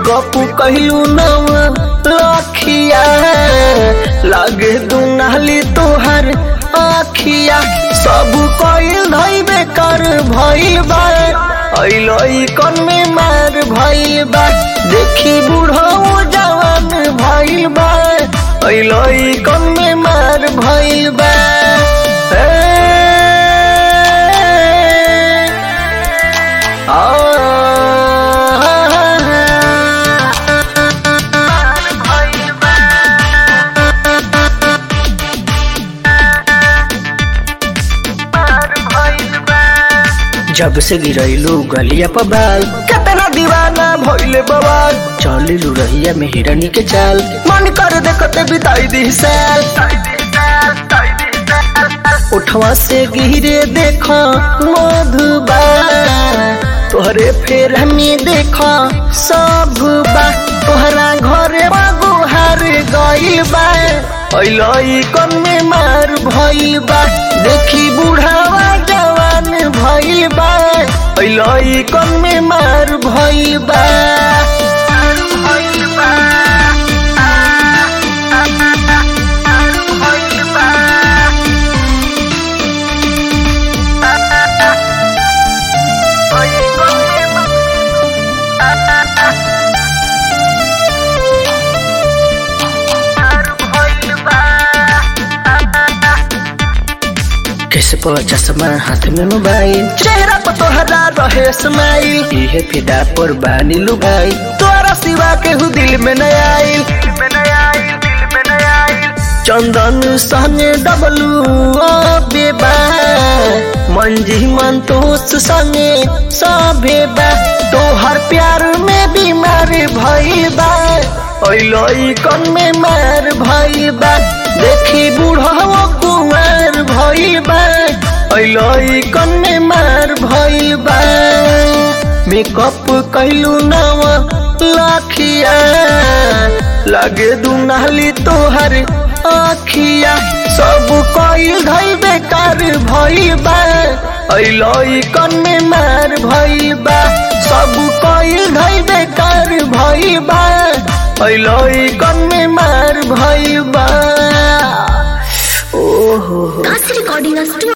Makeup कहलू नव लखिया लागे दुनाली तोहर आखिया सब कइल धइबे कर भइल बा अइलई कन में मार भइल बा देखी बूढ़ो जवान भइल बा अइलई कन में मार भइल बा ए, जब से गिरैलू गलिया पर बाल कितना दीवाना भइले बवाल चलिलू रहिया में हिरनी के चाल मन कर देखते बिताई दी साल उठवा से गिरे देखो मधुबा तोहरे फेर हमें देखो सब बा तोहरा घरे गुहार गइल बा अइलई कन में मार भइल बा देखी बुढ़ावा जवान भइल बा अइलई कन में मार भइल बा कैसे पर चश्मा हाथ में मोबाइल चेहरा पर तोहरा रहे स्माइल इहे फिदा पर बानी लुगाई तोरा सिवा के हु दिल में न आइल चंदन संगे डबलू बेबा मंजी मन तोस संगे सभे बा तोहर प्यार में बीमार भइल बा अइलई कन में मार भइल बा देखी बूढ़वा कुमार भइल बा अइलई कन में मार भइल बा मेकअप कैलू नव लाखिया लागे दुनाली तोहर आखिया सब कइल धइल बेकार भइल बा अइलई कन में मार भइल बा सब कइल धइल बेकार भइल बा अइलई कन में मार भइल बा ओहो That's recording us too.